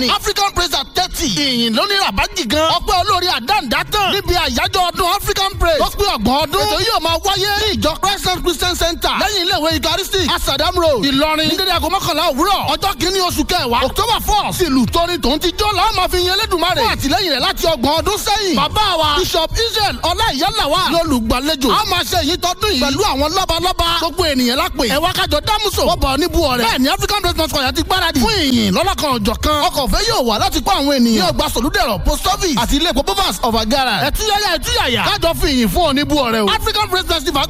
ní african praise at thirty ìyìn lóní rabaji gan ọpẹ́ olórí àdáǹdá tán níbi àyájọ́ ọdún african praise tó pé ọgbọ̀n ọdún ètò yóò máa wáyé ní ìjọ christian christian center lẹ́yìn ilé ìwé eucharistic asadam road ìlọrin ní dédé aago mọ́kànlá òwúrọ̀ ọjọ́ kìíní oṣù kẹwàá october four sílùú tóní tòun ti jó làwọn máa fi yan elédùnmarè fún àtìlẹ́yìn rẹ̀ láti ọgbọ̀n ọdún sẹ́yìn bàbá wa bishop israel ọláìyálàwà lólùgbàlejò a máa ṣe èyí tọdún yìí pẹ̀lú àwọn lọ́balọ́ba gbogbo ènìyàn lápè ẹ wá kájọ dámúso wọ́n bọ̀ níbu ọ̀rẹ́ bẹ́ẹ̀ ni african breast mosque ọ̀yà ti gbáradì fún ìyìn lọ́lọ́kan ọ̀jọ̀ kan ọkọ̀ òfé yóò wà láti kó àwọn ènìyàn yóò gba sòlúdẹ̀rọ̀ post office àti ilé epo bovas of agara ẹ̀túyàyà ẹ̀túyàyà kájọ fi ìyìn fún oníbu ọ̀rẹ́ o african breast festival